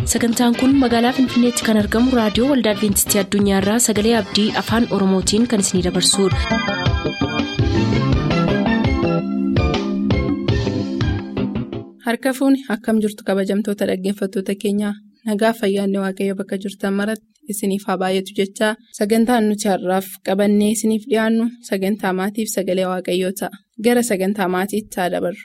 sagantaan kun magaalaa finfinneetti kan argamu raadiyoo waldaa adventistii addunyaarraa sagalee abdii afaan oromootiin kan isinidabarsudha. harka fuuni akkam jirtu kabajamtoota dhaggeeffattoota keenyaa nagaa fayyaanne waaqayyo bakka jirtan maratti isiniif haa baay'atu jechaa sagantaan nuti har'aaf qabannee isiniif dhiyaannu sagantaa maatiif sagalee waaqayyoo ta'a gara sagantaa maatiitti haa dabarru.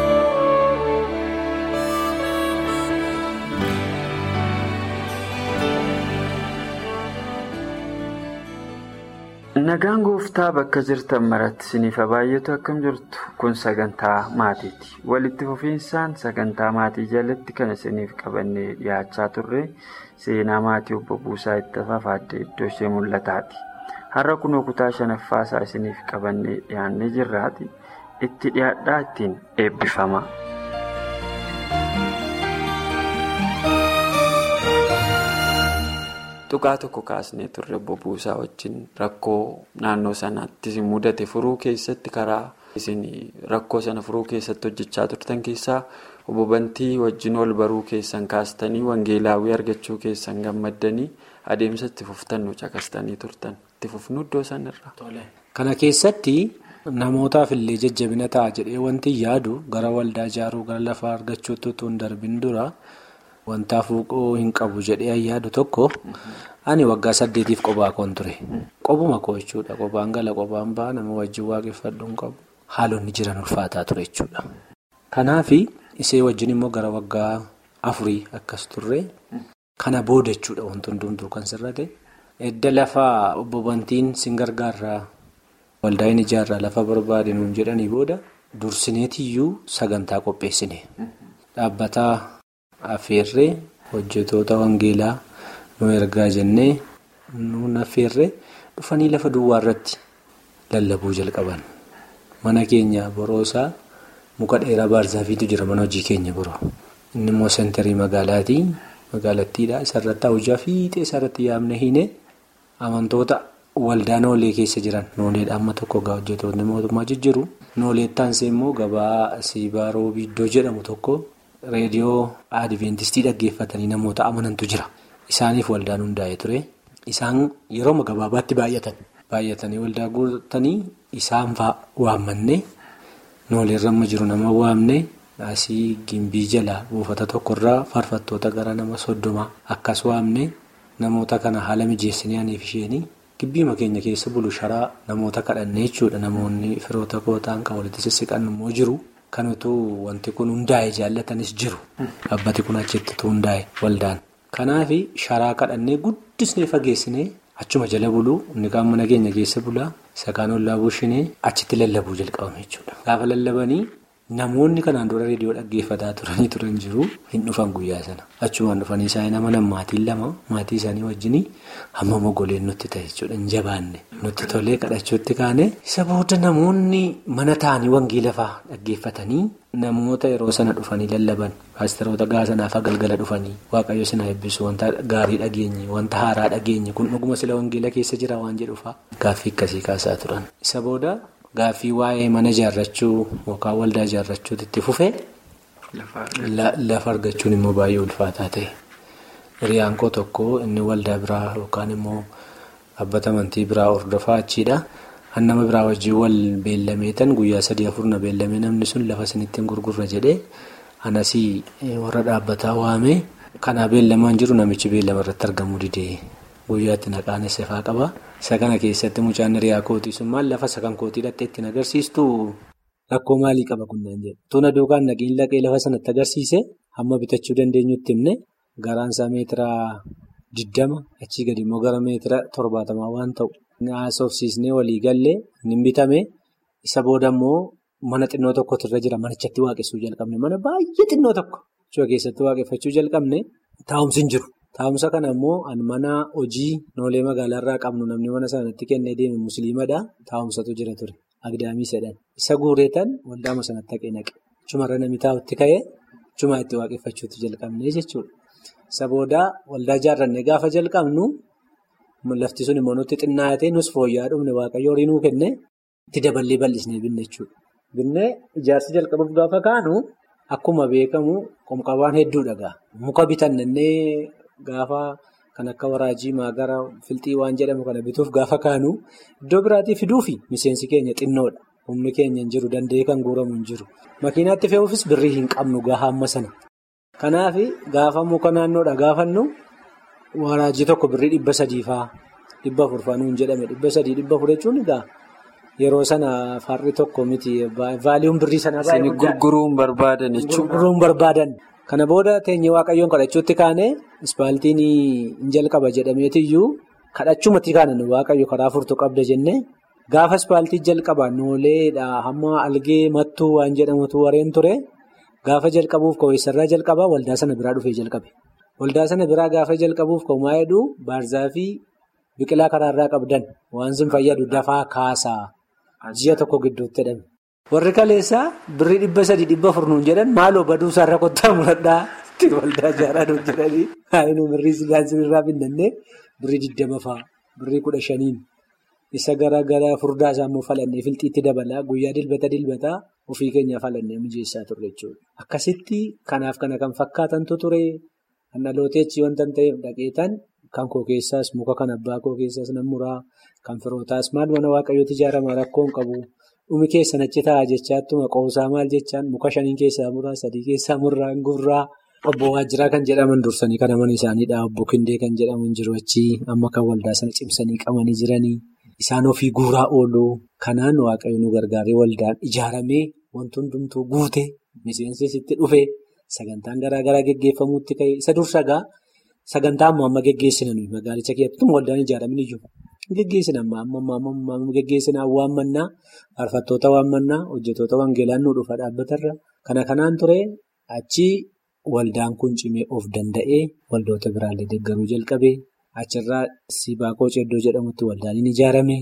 Nagaan gooftaa bakka jirtan maratti isiniif haa baay'atu akkam jirtu kun sagantaa maatiiti. Walitti fufiinsaan sagantaa maatii jalatti kan isiniif qabannee dhiyaachaa turre seenaa maatii obbo Buusaa itti fafaaddee iddoo ishee mul'ataati. Har'a kunoo kutaa shanaffaasaa isiniif qabannee dhiyaannee jirraati. Itti dhiyaadhaa ittiin eebbifama. Tuqaa tokko kaasnee turre obbo Buusaa wajjin rakkoo naannoo sanaatti mudate furuu keessatti karaa isin rakkoo sana furuu keessatti hojjechaa turtan keessaa obbo Bantii wajjin ol baruu keessan kaastanii wangeelaawwii argachuu keessan gammaddanii adeemsa itti fuftan caqastanii turtan itti fufnu iddoo sanarra. Kana keessatti namootaaf illee jajjabina ta'a jedhee wanti yaadu gara waldaa ijaaruu gara lafaa argachuutti utuu hin darbin dura. Wanta fuuqoo hin qabu jedhee yaadu tokko ani waggaa saddeetiif qophaa koon ture. Qophuma koo jechuudha. Qophaan gala qophaan ba'a nama wajjin waaqeffadhu hin qabu. Haalonni jiran ulfaataa ture jechuudha. Kanaaf isee wajjin immoo gara waggaa afurii akkas turre. Kana booda jechuudha wanti hundumtuu kan sirrate. Edda lafaa obbo Bantiin sin gargaarraa waldaa hin ijaarraa lafa barbaade nuun jedhanii booda dursineetiyyuu sagantaa qopheessine. Dhaabbataa. Affeerree hojjetoota wangeelaa nu ergaa jennee nuun affeerree dhufanii lafa duwwaa irratti lallabuu jalqaban. Mana keenya boroosaa muka dheeraa baarzaafiitu jira mana hojii keenya biroo. Inni immoo sentarii magaalaati. Magaalattiidha. Isarratti hojjaa fiixee isarratti yaamne hiine amantoota waldaa noolee keessa jiran nooleedha amma tokko gaa hojjetoonni mootummaa jijjiiru. Nooleettaansee immoo gabaa siibaaroo biiddoo jedhamu tokko. Reediyoo Adiveentistii dhaggeeffatanii namoota amanantu jira. Isaaniif waldaan hundaa'ee ture. Isaan yeroo gabaabaatti baay'atan. Baay'atanii waldaa guutanii isaan fa'aa waammannee nooleerra amma jiru nama waamne asii gimbii jalaa buufata tokkorraa faarfattoota gara nama soddomaa akkas waamne namoota kana haala mijeessinee aniif isheenii gibbiima keenya keessa bulu sharaa namoota kadhannee jechuudha. Namoonni firoota kootaan kan walitti sissiqan immoo jiru. Kan utuu wanti kun hundaa'e jaallatanis jiru. Dhaabbati kun achitti hundaa'e waldaan. Kanaaf sharaa kadhannee guddisnee fageessinee achuma jala buluu inni kaan mana keenya keessa bulaa isa kaan ollaa bushinee achitti lallabuu jalqabame jechuudha. Gaafa lallabanii namoonni kanaan dura reediyoo dhaggeeffataa turanii turan jiru hin dhufan guyyaa sana. Achumaan dhufanii isaanii nama lama maatiin lama maatii isaanii wajjin hamma mogoleen nutti ta'e jechuudha hin jabaanne. Nutti tolee kadhachuutti kaane isa booda namoonni mana taa'anii wangeela fa'aa dhaggeeffatanii namoota yeroo sana dhufanii lallaban paasteroota gaasanaaf galgala dhufanii waaqayyo sinaa eebbisu wanta gaarii dhageenye wanta haaraa dhageenye kun dhuguma sila wangeela keessa jira waan jedhuufaa gaaffii akkasii kaasaa turan. Isa booda gaaffii waa'ee mana ijaarrachuu yookaan waldaa ijaarrachuutti itti fufee lafa argachuun immoo baay'ee ulfaataa ta'e. Hiriyaan koo tokko inni waldaa biraa yookaan immoo. Dhaabbata amantii biraa hordofaa achiidha. Kan nama biraa wajjin wal beellameetan guyyaa sadii afur na beellamee namni sun lafa isinitti hin gurgurra jedhee anasii warra dhaabbataa waamee kanaa beellamaan jiru namichi beellama irratti argamuu didee guyyaatti naqaan isefaa qaba. Isa kana keessatti mucaan hiriyaa kootii sun maal lafa isa kan kootii dhattee ittiin agarsiistu rakkoo maalii qaba kunneen jedhu. Tuna duukaan naqiin laqee lafa sanatti agarsiise hamma bitachuu dandeenyutti himne garaansaa meetiraa. Diddama achii gadi immoo gara meetira torbaatamaa waan ta'u haasofsiisnee walii gallee ni bitame isa booda immoo mana xinnoo tokkotu irra jira manichatti waaqessuu jalqabne mana baay'ee xinnoo tokko iddoo keessatti waaqeffachuu jalqabne taa'umsi hin jiru. Taa'umsa kana immoo mana hojii noolee magaalaarraa qabnu namni mana sanatti kennee deeme musliimadha taa'umsatu jira ture agdaamii sadhan isa guureetan waldaama sanatti haqee naqe chumarra namni taa'utti ka'ee chumaa itti waaqeffachuutti jalqabne jechuudha. Isa booda waldaa ijaarrannee gaafa jalqabnu lafti sun immoo nutti xinnaatee nus fooyya'aa dhumne waaqayyo horii nuu kenne itti daballee bal'isnee binne jechuudha. Binnee ijaarsi jalqabuuf gaafa kaanu akkuma beekamu qomqabaan hedduudha gaa. Muka bitannee gaafa kan akka waraajii maagara filxii waan jedhamu kana bituuf gaafa kaanu iddoo biraatii fiduufi miseensi keenya xinnoodha. Humni keenya hin jiru danda'ee kan guuramu hin jiru. Makiinaatti fe'uufis birrii hin qabnu gaafa amma sana. Kanaaf gaafa muka naannoodha gaafannu waraajii tokko birrii dhibba sadii fa'aa dhibba afur fa'aa nuun jedhame dhibba sadii dhibba afur jechuun egaa yeroo sana farri tokko miti vaaliyuun birrii sanaa baay'ee gurguruun barbaadan jechuudha. Gurguruun barbaadan. Kana booda teenyee waaqayyoon kadhachuutti kaane ispaaltiin hin jalqaba jedhameetiyyuu kadhachumatti kaane waaqayyo karaa furtuu qabda jennee gaafa ispaaltii jalqaba nooleedha hamma algee mattuu waan jedhamutu warreen ture gaafa jalqabuuf ka'uusarraa jalqaba waldaa sana biraa dhufee jalqabe. Waldaa sana biraa gaafa jalqabuuf ka'umaa jedhu baarzaa fi biqilaa karaarraa qabdan waan sin fayyadu dafaa kaasaa ji'a tokko gidduutti jedhame. Warri kaleessaa birrii dhibba sadii dhibba afur nuun jedhan maaloo baduu isaarra kottaa muradhaa itti waldaa ijaaraa nuun jedhanii haayinuu birrii sigaansi irraa binnannee birrii digdama fa'aa birrii kudha shaniin isa gara gara furdaa isaa immoo falannee filxiitti dabalaa guyyaa dilbata dilbataa ofii keenya falannee mijeessaa turre jechuudha. Akkasitti kanaaf kana kan fakkaatantu ture kan dhalooteechi wanta ta'eef dhaqeetan kan koo keessaas muka kan abbaa koo keessaas nan muraa kan firootaas maal mana waaqayyooti ijaarama rakkoo hin qabu. Dhumi keessan achi taa'aa jechaatuma qoosaa maal jechaan muka shaniin keessaa muraa sadii keessaa murraa gurraa obbo Waajjiraa kan jedhaman dursanii kan aman isaaniidha. Obbo Kindee kan jedhaman jiru achi amma kan waldaa sana cimsanii qabanii jiranii isaan ofii guuraa oolu kanaan waaqayyo nu gargaaree waldaan ijaaramee wanti hundumtuu guute miseensis itti dhufe sagantaan garaagaraa geggeeffamuutti ka'e isa dursagaa sagantaa ammoo amma geggeessina nuyi magaalicha keessatti waldaan ijaaramin iyyuu. Geggeessina amma amma geggeessina waamannaa faarfattoota waamannaa hojjetoota wangeelaan nu dhufa dhaabbatarra kana kanaan ture achi waldaan kun cimee of danda'ee waldoota biraallee deeggaruu jalqabee achirraa sibaakoo ceddoo jedhamutti waldaan hin ijaarame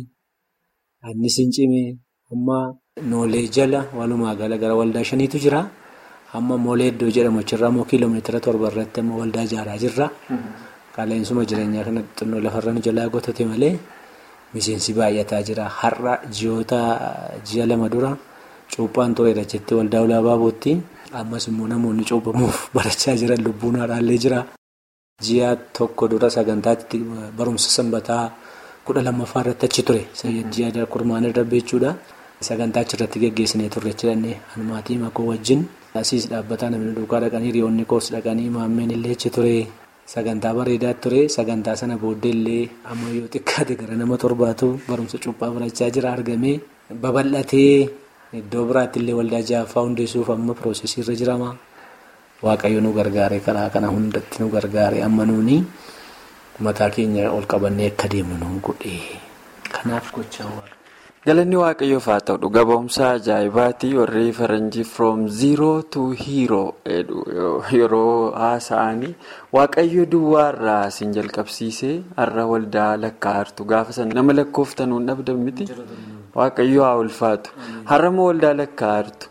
annis hin cimee amma noolee jala walumaa gala gara waldaa shaniitu jira amma moolee iddoo jedhamu achirraa immoo kiiloomeetira torba irratti amma waldaa ijaaraa jirra. Qaala'insa jireenyaa kana xinnoo lafarra nu jalaa gotate malee miseensi baay'ataa jira. Har'a ji'oota ji'a lama dura cuuphaan tureera jettee waldaa ulaabaa bootti ammas immoo namoonni cuuphamuuf barachaa jiran lubbuun haaraallee jira. Ji'a tokko dura sagantaatti barumsa sanbataa kudha lammaffaa irratti achi ture. Ji'a kurmaan irra jechuudha. Sagantaa achirratti geggeessinee turre jedhanii maatii makoo wajjin asiis dhaabbataa namni duukaa dhaqanii hiriyoonni koos dhaqanii maammeen illee achi ture. Sagantaa bareedaa ture sagantaa sana booddee illee amma yoo xiqqaate gara nama torbaatu barumsa cuuphaa barachaa jira argamee babal'atee iddoo biraatti illee waldaa jaaffaa hundeessuuf amma piroosesii irra jirama. Waaqayyo nu gargaare karaa kana hundatti nu gargaare amma nuuni mataa keenya ol qabannee akka deemnu nu godhe kanaaf gochaa Galanni waaqayyoof haa ta'u dhuga ba'umsa ajaa'ibaati warri faranjii from zero to hero yeroo haasa'anii waaqayyo duwwaarraa isin jalqabsiisee har'a waldaa lakkaa'artu gaafa sana nama lakkooftanuun dhabdan miti waaqayyo haa ulfaatu har'a moo waldaa lakkaa'artu.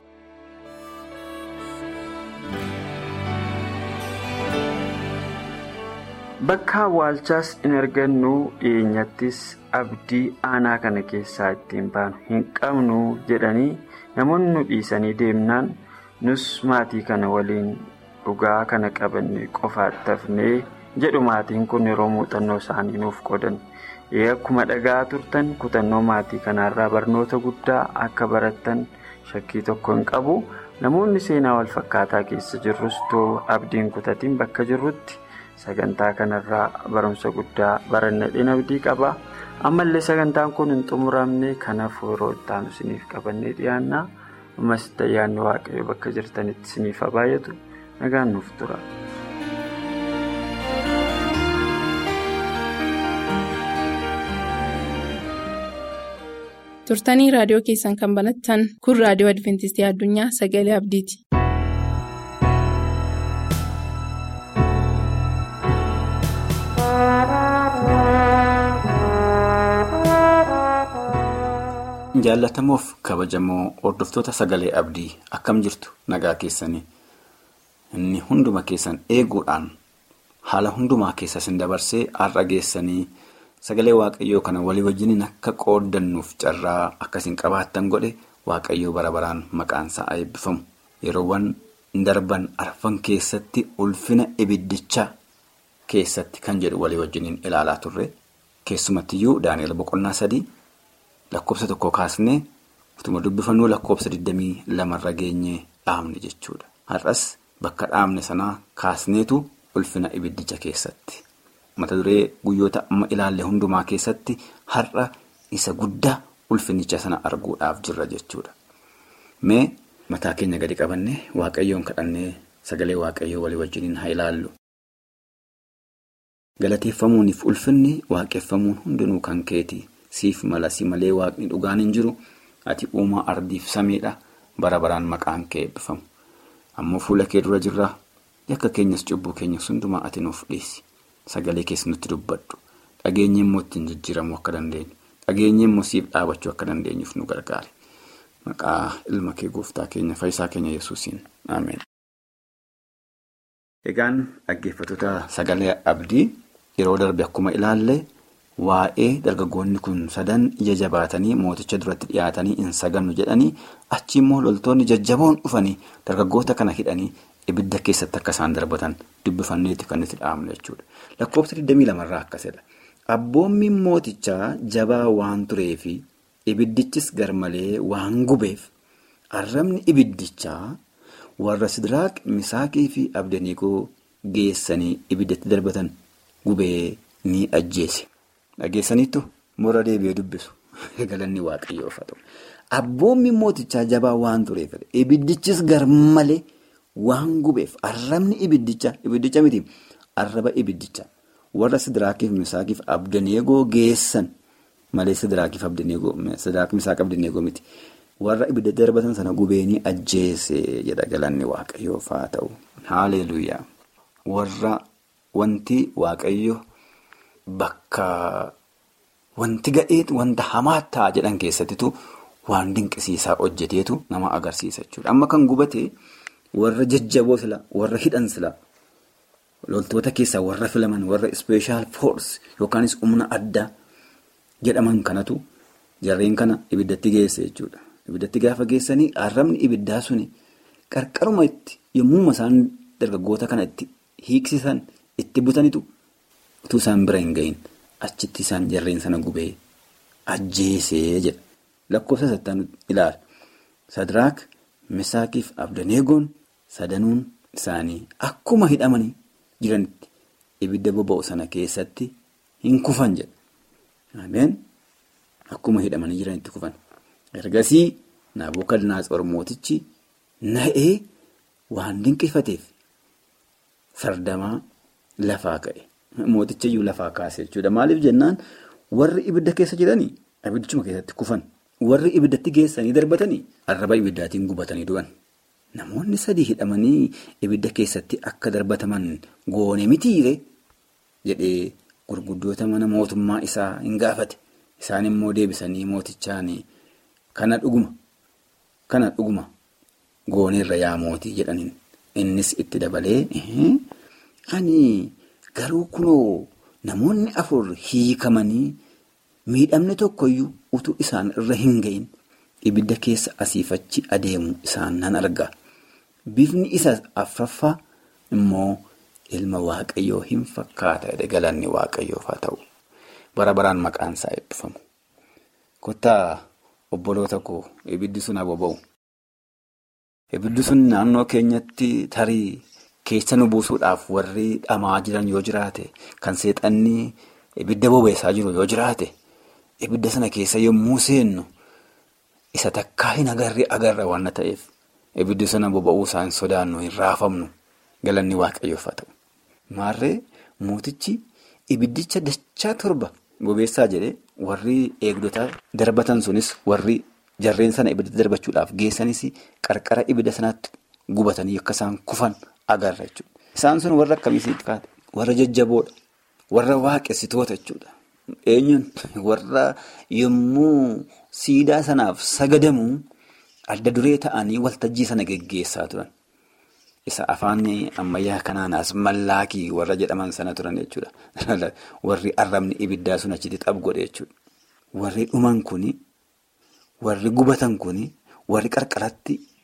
Bakka awwaalchaas in argannu dhiyeenyattis abdii aanaa kana keessaa ittiin baanu hin qabnu jedhanii namoonni nu dhiisanii deemnaan nus maatii kana waliin dhugaa kana qabanne qofaatti hafnee jedhu maatiin kun yeroo muuxannoo isaanii nuuf qodan akkuma dhagaa turtan kutannoo maatii kanaarraa barnoota guddaa akka barattan shakkii tokko hin qabu namoonni seenaa wal fakkaataa keessa jirrus too abdiin kutatiin bakka jirrutti. sagantaa kanarraa barumsa guddaa barannadheen abdii qaba ammallee sagantaan kun hin xumuramne kanaaf yeroo itti aanu isiniif qabannee dhiyaannaa ammas ayyaanni waaqayyo bakka jirtanitti isiniif haa baay'atu nagaan nuuf tura. turtanii raadiyoo keessan kan banattan kun raadiyoo adventistii addunyaa sagalee abdiiti. jaallatamuuf kabajamoo hordoftoota sagalee abdii akkam jirtu nagaa keessanii inni hunduma keessan eeguudhaan haala hundumaa keessa isin dabarsee har'a geessanii sagalee waaqayyoo kana walii wajjiniin akka qooddannuuf carraa akkasiin qabaattan godhe waaqayyoo bara baraan maqaan isaa eebbifamu yeroowwan darban arfan keessatti ulfina ibiddichaa keessatti kan jedhu walii wajjiniin ilaalaa turre keessumattiyyuu daani'el boqonnaa sadii lakkoofsa tokko kaasnee utuma dubbifannuu lakkoofsa 22 irra geenyee dhaabne jechuudha. Har'as bakka dhaabne sanaa kaasneetu ulfina ibiddicha keessatti. Mata duree guyyoota amma ilaalle hundumaa keessatti har'a isa guddaa ulfinicha sana arguudhaaf jirra jechuudha. Mee mataa keenya gadi qabannee waaqayyoon kadhannee sagalee waaqayyoo walii wajjiniin haa ilaallu. Galateeffamuuniif ulfinni waaqeffamuun hundinuu kan keeti. Siif mala si malee waaqni dhugaan hin jiru. Ati uumaa ardiif samiidha. Bara baraan maqaan kee eebbifamu. Ammoo fuula kee dura jirra. Yakka keenyas cubbuu keenyas hundumaa ati nuuf dhiisi. Sagalee keessa nutti dubbadhu. Dhageenyi immoo ittiin jijjiiramuu akka dandeenyu. Dhageenyi immoo siif dhaabachuu akka dandeenyuuf nu gargaari. Maqaa ilma kee gooftaa keenya fayyisaa keenya yesuusiin. Ameen. Egaan dhaggeeffattoota sagalee abdii yeroo darbe akkuma ilaalle waa'ee dargaggoonni kun sadan ija jabaatanii mooticha duratti dhiyaatanii hin sagannu jedhanii achi immoo loltoonni jajjaboon dhufanii dargaggoota kana hidhanii ibidda keessatti akka isaan darbatan dubbifanneetti kan itti dhaabnu jechuudha. Lakkoofsa 22 irraa akkasidha. Abboommiin mootichaa jabaa waan tureefi ibiddichis garmalee waan gubeef arrabni ibiddichaa warra Sidiraaq Misaakii fi Abdaniikoo geessanii ibiddatti darbatan gubee ni ajjeese. Dhageessaniittu morra deebi'ee dubbisu. Galanni waaqayyoof haa ta'u. Abboommiin mootichaa jabaa waan tureef ibiddichis garmalee waan gubeef arrabni ibiddicha ibiddicha miti arraba ibiddicha warra Sidiraakiif Misaakiif Abdaneegoo geessan malee Sidiraakiif Abdaneegoo Sidiraak Misaak Abdaneegoo miti. Warra ibidda darbatan sana gubeenii ajjeese jedha galanni waaqayyoof haa ta'u. Haaleluuyaa. Warra wanti waaqayyo bakka wanti ga'eetu wanta hamaa ta'a jedhan keessattitu waan dinqisiisaa hojjeteetu nama agarsiisa jechuudha. Amma kan gubate warra jajjaboo sila warra hidhan sila loltoota keessaa warra filaman warra ispeeshaal foors yookaanis humna addaa jedhaman kanatu jarreen kana ibiddatti geesse jechuudha. Ibiddatti gaafa geessanii arrabni ibiddaa suni qarqaruma itti yommuu isaan dargaggoota kana itti hiiksisan itti butanitu utuu isaan bira hin gahin achitti isaan jarreen sana gubee ajjeesee jedha. Lakkoofsa sattaan ilaala. Sadiraak, Misaakiif Abdaneegoon sadanuun isaanii akkuma hidhamanii jiranitti ibidda boba'u sana keessatti hin kufan jedha. Ameen. Akkuma hidhamanii jiranitti kufan. Ergasii Naabukadnaatsor mootichi na'ee waan dinqifateef sardamaa lafaa ka'e. Mooticha iyyuu lafaa kaase jechuudha. Maaliif jennaan warri ibidda keessa jiranii ibiddichuma keessatti kufan. Warri ibiddatti geessanii darbatanii arraba ibiddaatiin gubatanii du'an. Namoonni sadii hidhamanii ibidda keessatti akka darbataman goone mitiire jedhee gurguddoota mana mootummaa isaa hin gaafate. Isaan immoo deebisanii mootichaan kana dhuguma kana dhuguma gooneerra yaa mootii jedhaniin innis itti dabalee ani garuu kunoo namoonni afur hiikamanii miidhamni tokkoyyuu utuu isaan irra hin gahin ibidda keessa asiifachi adeemu isaan nan arga. Bifni isa afraffaa immoo ilma waaqayyoo hin fakkaata galanni waaqayyoof haa ta'u. Bara baraan maqaan isaa eebbifamu. Kottaa obboloota koo ibiddi sun haa boba'u. Ibiddi sun naannoo keenyatti tarii keessa nu buusuudhaaf warri dhamaa jiran yoo jiraate kan seexanni ibidda bobeessaa jiru yoo jiraate ibidda sana keessa yommuu seennu isa takkaa hin agarre agarra waan ta'eef ibiddi sana boba'uu isaa hin sodaannu hin raafamnu galanni waaqayyoof haa ta'u. Maarree mootichi ibiddicha dachaa torba bobeessaa jedhee warri eegdota darbatan sunis warri jarreen sana ibidda darbachuudhaaf geessanis qarqara ibidda sanaatti gubatanii akka isaan kufan agarra jechuudha. Isaan sun warra akkamiisitti kaate? Warra jajjaboodha. Warra waaqessitoota jechuudha. Eenyuun warra yommuu siidaa sanaaf sagadamu adda duree ta'anii waltajjii sana geggeessaa turan. Isa afaan ammayyaa kanaanas mallaakii warra jedhaman sana turan jechuudha. Warri arrabni ibiddaa sun achitti xaphu godhe jechuudha. Warri dhuman kuni, warri gubatan kuni, warri qarqaratti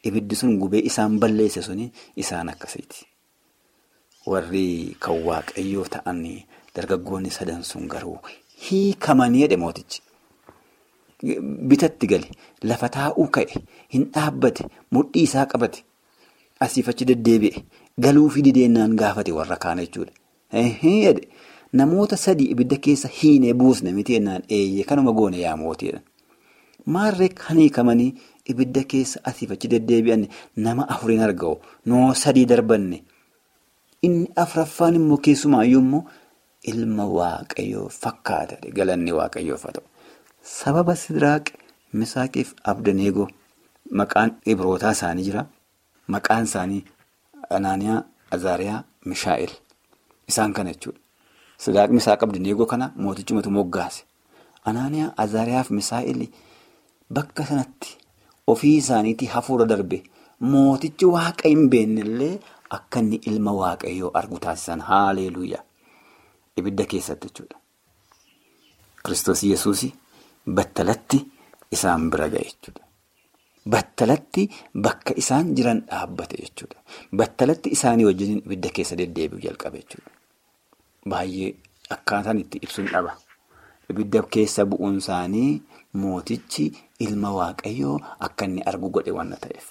ibiddi sun gubee isaan balleesse suni isaan akkasiiti. Warri kan waaqayyoo ta'an dargaggoonni sadan sun garuu hiikamanii jedhe mootichi. Bitatti gale lafa taa'uu ka'e hin dhaabbate mudhii isaa qabate asiif achi deddeebi'e galuu fi dideennaan gaafate warra kaan jechuudha. Namoota sadii ibidda keessa hiinee buusne miti ennaan eeyyee kanuma goone yaa mootiidha. Maarree kan hiikamanii ibidda keessa asiif achi deddeebi'an nama afuriin argamu noo sadii darbanne inni afuraffaan immoo keessumaayyuu immoo ilma waaqayyoo fakkaata galanni waaqayyoof haa ta'u. Sababa Sidiraaq Misaaqiif Abdaneegoo maqaan ibrootaa isaanii jira. Maqaan isaanii Anaaniyaa, Azaariyaa, Mishaa'el isaan kana jechuudha. Sidiraaq Misaaq Abdaneegoo kana mootichumatu moggaase. Anaaniyaa, Azaariyaa fi Mishaa'el bakka sanatti ofii isaaniitii hafuura darbe mootichi waaqa hin beennellee akka inni ilma waaqayyoo argu taasisan haaleluuyaa. Ibidda keessatti jechuudha. Kiristoos Yesuus. Battalatti isaan bira ga'e jechuudha. Battalatti bakka isaan jiran dhaabbate jechuudha. Battalatti isaanii wajjin ibidda keessa deddeebi'u jalqabe jechuudha. Baay'ee akkaataan itti ibsuun dhaba. Ibidda keessa bu'uun isaanii mootichi ilma waaqayyoo akka inni argu godhe waan ta'eef.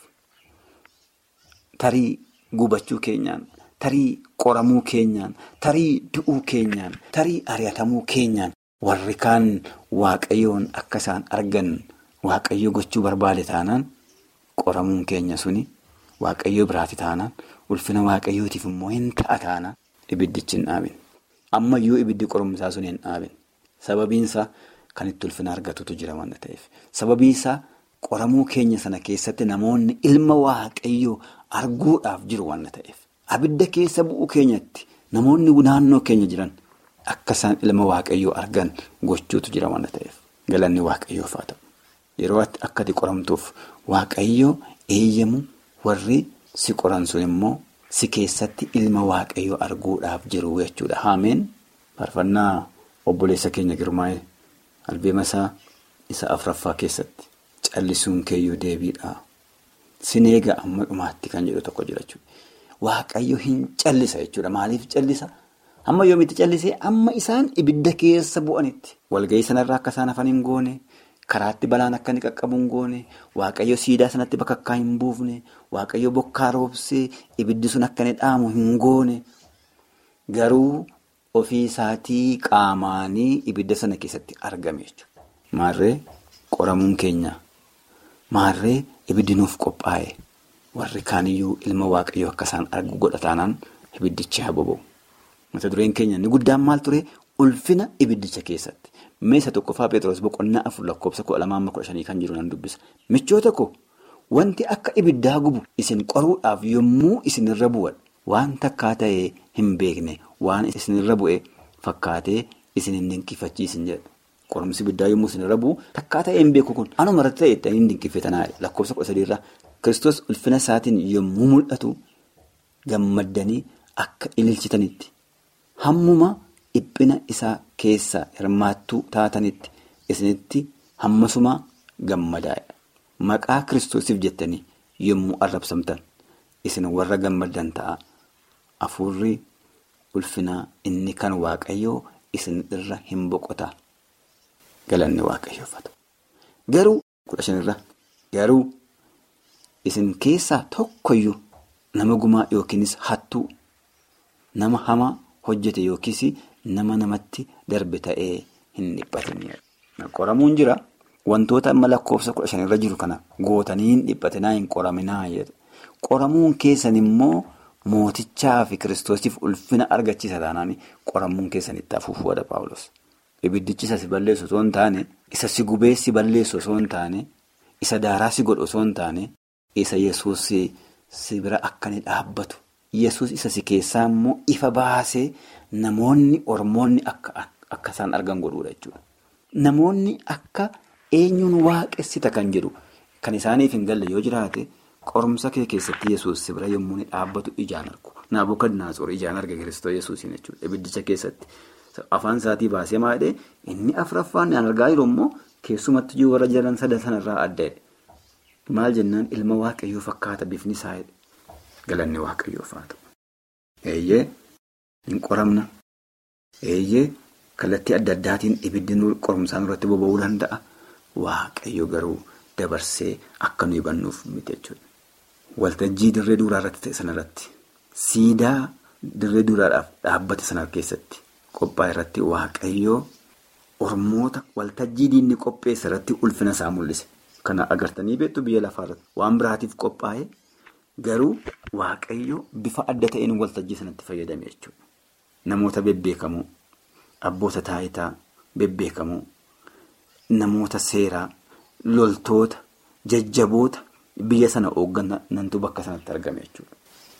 Tarii gubachuu keenyaan, tarii qoramuu keenyaan, tarii du'uu keenyaan, tarii ari'atamuu keenyaan. Warri kaan waaqayyoon akka isaan argan waaqayyo gochuu barbaade taanaan qoramuun keenya suni waaqayyoo biraati taanaan ulfina waaqayyootiif immoo hin ta'a taanaan ibiddichi hin dhaabin. Ammayyuu ibiddi qorumsaa sun hin dhaabin. Sababiinsaa kan itti ulfina argatutu jira waan ta'eef. Sababiinsaa qoramuu keenya sana keessatti namoonni ilma waaqayyoo arguudhaaf jiru waan ta'eef. Abidda keessa bu'uu keenyatti namoonni naannoo keenya jiran. Akka isaan ilma waaqayyoo argan gochuutu jira waan ta'eef galanni waaqayyoof haa ta'u. Yeroo akka ati qoramtuuf waaqayyoo eeyyamu warri si qoran sun immoo si keessatti ilma waaqayyoo arguudhaaf jiru jechuudha. Haameen faarfannaa obboleessa keenya girmaa'ee albeema isaa isa afuraffaa keessatti callisuun keeyyuu deebiidha. Sin eega amma dhumaatti kan jedhu tokko jira jechuudha. Waaqayyo hin callisa jechuudha. Maaliif callisa? Amma yoomitti callisee amma isaan ibidda keessa bu'anitti walga'ii sanarraa akka isaan hafan hin goone karaatti balaan akka inni qaqqabu hin goone waaqayyo siidaa sanatti bakakkaa hin buufne waaqayyo bokkaa roobsee ibiddi sun akka inni dhaamu hin goone garuu ofii isaatii qaamaanii ibidda sana keessatti argame jechuudha. Maarree qoramuun keenya maarree ibiddi nuuf qophaa'e warri kaaniyyuu ilma waaqayyoo akka isaan argu godhataanaan ibiddichi haa boba'u. Mata dureen keenya inni guddaan maal ture ulfina ibiddicha keessatti. Meeshaa tokkoffaa Pheexroos boqonnaa afur lakkoofsa kudha lamaa amma kudha shanii kan jiru nan dubbisa. Michoota koo wanti akka ibiddaa gubu isin qoruudhaaf yommuu isinirra bu'an waan takkaa ta'ee hin beekne waan isinirra bu'e fakkaatee isin hin dinqifachiisin jedha. Qorumsi ibiddaa yommuu isinirra bu'u takkaa ta'ee hin beeku kun anuma irratti ta'e itti hin dinqifatanaa lakkoofsa kudha sadiirraa Kiristoos ulfina isaatiin yommuu mul'atu gammaddanii akka ililchitanitti. Hammuma dhiphina isaa keessa hirmaattuu taatanitti isinitti hammasuma gammadaa'e. Maqaa kiristoosiif jettanii yommuu arrabsamtan isin warra gammaddan ta'a. Afuurri ulfinaa inni kan waaqayyoo isin irra hin boqota. Galanni waaqayyoofata. Garuu kudha shanirra garuu isin keessaa tokkoyyuu nama gumaa yookiinis hattuu nama hamaa. hojjete yookiis nama namatti darbe ta'ee hin dhiphatin. Qoramuun jira wantoota amma lakkoofsa kudha shanirra jiru kana gootanii hin dhiphatinaa hin qoraminaa jedha. Qoramuun keessan immoo mootichaa fi kiristoosiif ulfina argachiisa taanaan qoramuun keessan itti afuufuudha Paawulos. Ibiddichi isa si balleessu osoo hin taane, isa si gubee si balleessu osoo hin taane, isa daaraa si godhu osoo hin taane, isa Yesuus si bira akka inni dhaabbatu. Yesus isa si keessaa immoo ifa baasee namoonni ormoonni akka isaan argan godhuudha jechuudha. Namoonni akka eenyuun waaqessita kan jedhu kan isaaniif hin galle yoo jiraate qorumsa kee keessatti Yesus si bira yommuu inni dhaabbatu ijaan argu. Naabukadnaatsor ijaan arga Kiristoos Yesuusiin jechuudha. Ibiddicha keessatti afaan isaatii baasee maadhee inni afuraffaan argaa jiru immoo keessumatti warra jiran sadan sanarraa adda Maal jennaan ilma waaqayyoo fakkaata bifni isaa galanni waaqayyoof haa ta'u. Eeyyee hin qoramna. Eeyyee kallattii adda addaatiin ibiddi qorumsaan irratti boba'uu danda'a. Waaqayyo garuu dabarsee akka nu hubannuuf miti jechuudha. Waltajjii dirree duraa irratti ta'e sanarratti siidaa dirree duraadhaaf dhaabbate sana keessatti qophaa'e irratti waaqayyoo ormoota waltajjii diinni qopheesse irratti ulfina isaa mul'ise. Kana agartanii beektu biyya lafaarratti waan biraatiif qophaa'e garuu waaqayyo bifa adda ta'een waltajjii sanatti fayyadame jechuudha. Namoota bebbeekamoo, abboota taayitaa bebbeekamoo, namoota seeraa, loltoota, jajjaboota biyya sana hoogganantu bakka sanatti argame jechuudha.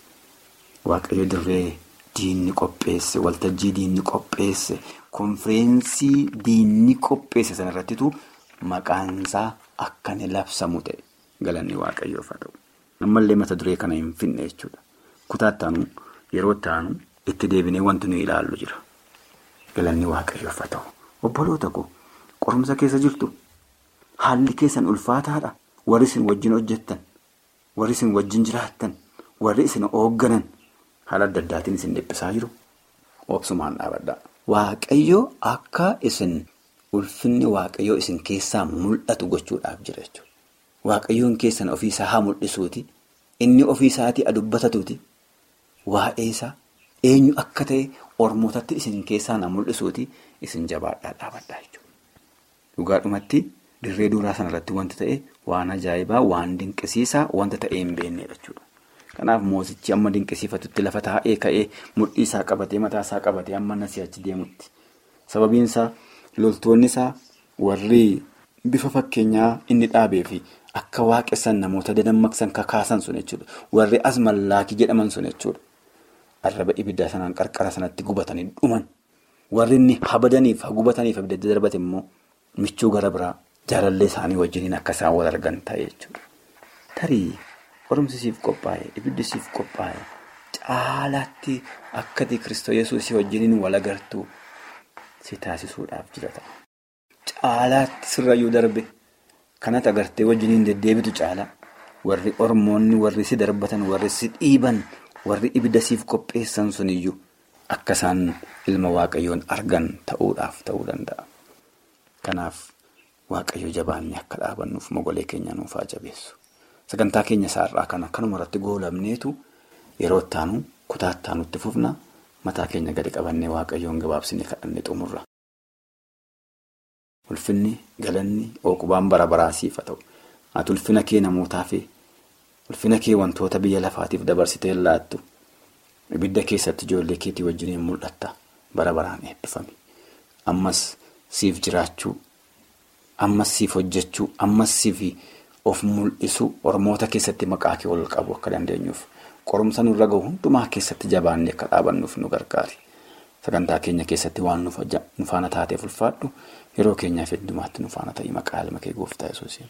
Waaqayyo dirree diinni qopheesse, waltajjii diinni qopheesse, konfireensii diinni qopheesse sanarrattitu maqaansaa akka inni labsamu ta'e galanni waaqayyoof haa ta'u. Ammallee mata duree kana hin finne jechuudha. Kutaa ittaanu yeroo ittaanu itti deebinee wanti nuyi ilaallu jira. Galanni waaqayyoof haa ta'u. Obboloota koo qorumsa keessa jirtu haalli keessan ulfaataadha. Warri isin wajjin hojjettan, warri isin wajjin jiraattan, warri isin hoogganan haala adda addaatiin isin dhiphisaa jiru. Obsumaan dhaabadhaa. Waaqayyoo akka isin ulfinni waaqayyoo isin keessaa mul'atu gochuudhaaf jira jechuudha. Waaqayyoon keessan ofiisaa haa mul'isuuti. Inni ofiisaatii adubbatatuuti. Waa'ee isaa eenyu akka ta'e ormootatti isin keessaa na mul'isuuti isin jabaadhaa dhaabadhaa jechuudha. Dhugaadhumatti dirree duraa sanarratti wanti ta'e waan ajaa'ibaa waan dinqisiisaa wanta ta'ee hin beeknedha jechuudha. Kanaaf mootichi amma dinqisiifatutti lafa taa'ee ka'ee mudhii isaa qabatee mataa isaa qabatee amma nasii achi deemutti. Sababiin isaa loltoonni isaa warri bifa fakkeenyaa inni dhaabee fi akka waaqessan namoota dadammaqsan kakaasan sun jechuudha. Warri as mallaakii jedhaman sun jechuudha. Arraba ibiddaa sanaan qarqara sanatti gubatanii dhuman. Warri inni habadaniif hagubataniif abidda darbate immoo michuu gara biraa jaalallee isaanii wajjiniin akka isaan wal argan ta'e jechuudha. Tarii qorumsisiif qophaa'e ibiddisiif qophaa'e caalaatti akkati Kiristoos Yesuusii wajjiniin wal agartuu si taasisuudhaaf jira ta'a. Caalaatti sirrayyuu darbe kanatti agartee wajjiniin deddeebitu caala warri ormoonni warri si darbatan warri si dhiiban warri ibidda siif qopheessan suniyyuu akka isaan ilma waaqayyoon argan ta'uudhaaf ta'uu danda'a. Kanaaf waaqayyo jabaannee akka dhaabannuuf mogolee keenya nuuf haa jabeessu. Sagantaa keenya isaarraa kana kanuma irratti goolabneetu yeroo ittaanu kutaa ittaanutti fufna mataa keenya gadi qabannee waaqayyoon gabaabsinee kadhannee xumurra. Ulfinni galanni ookubaan bara baraa siif haa ta'u. Ati ulfina kee namootaaf ulfina kee wantoota biyya lafaatiif dabarsitee laattu ibidda keessatti ijoollee keetii wajjiniin mul'atta bara baraan eebbifame. Ammas siif jiraachuu, ammas siif hojjechuu, ammas siif of mul'isu ormoota keessatti maqaa kee ol qabu akka dandeenyuuf qorumsa nurra gahu hundumaa keessatti jabaannee akka dhaabannuuf nu gargaari. Sagantaa keenya keessatti waan nu faana taateef ulfaadhu yeroo keenyaaf heddumaatti nu faana ta'ii maqaa ilma kee gooftaa yesuusiin.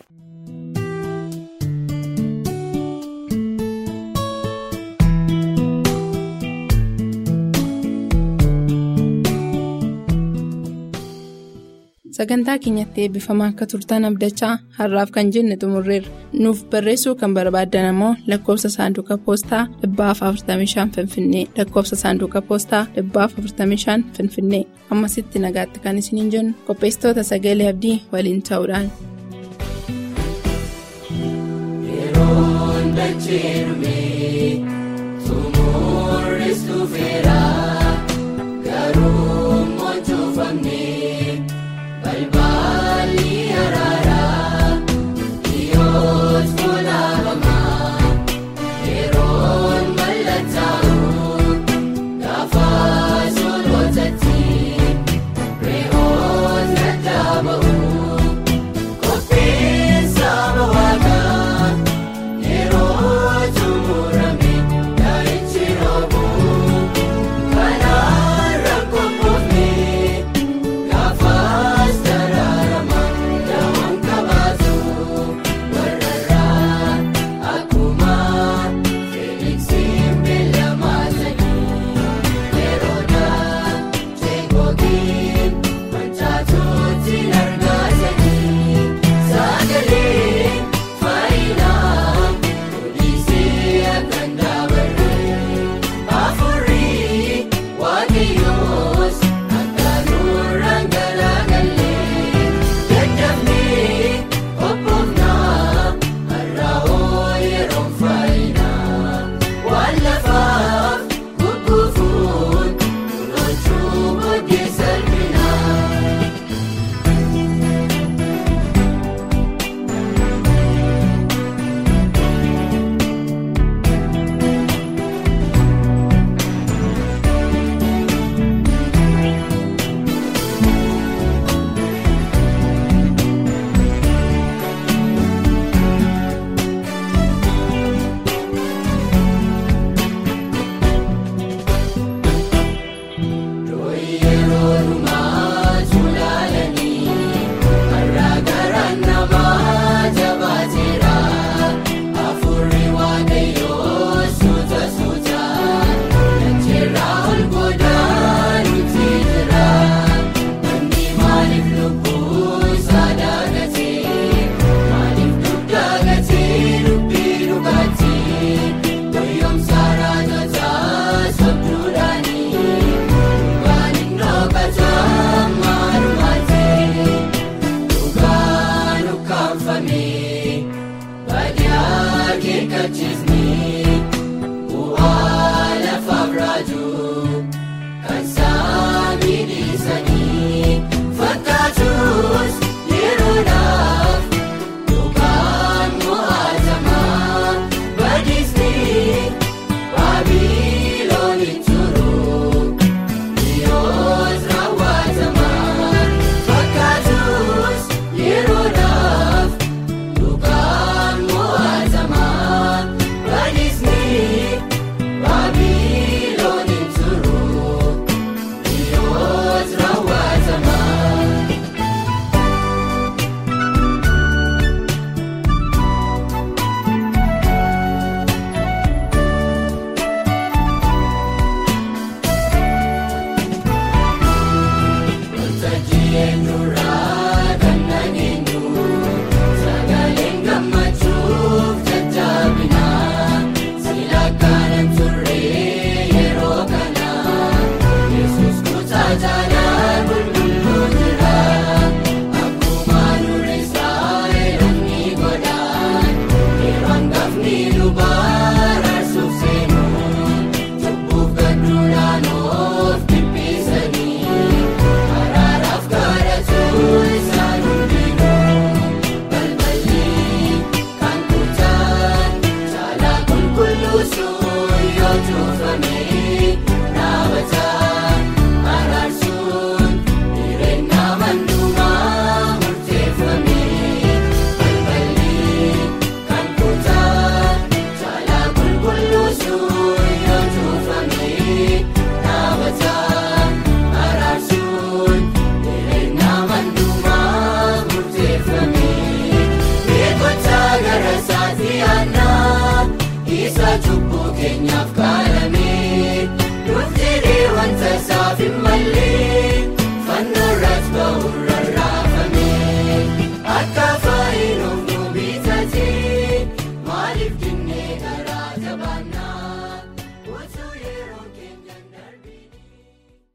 Sagantaa keenyatti eebbifamaa akka turtan abdachaa har'aaf kan jenne xumurreerra. Nuuf barreessuu kan barbaaddan ammoo lakkoofsa saanduqa poostaa dhibbaaf 45 Finfinnee lakkoofsa saanduqa poostaa dhibbaaf 45 Finfinnee ammasitti nagaatti kan isiniin jennu qopheessitoota sagalee abdii waliin ta'uudhaan. Yeroon dachee dhumee sumurris dhufeera.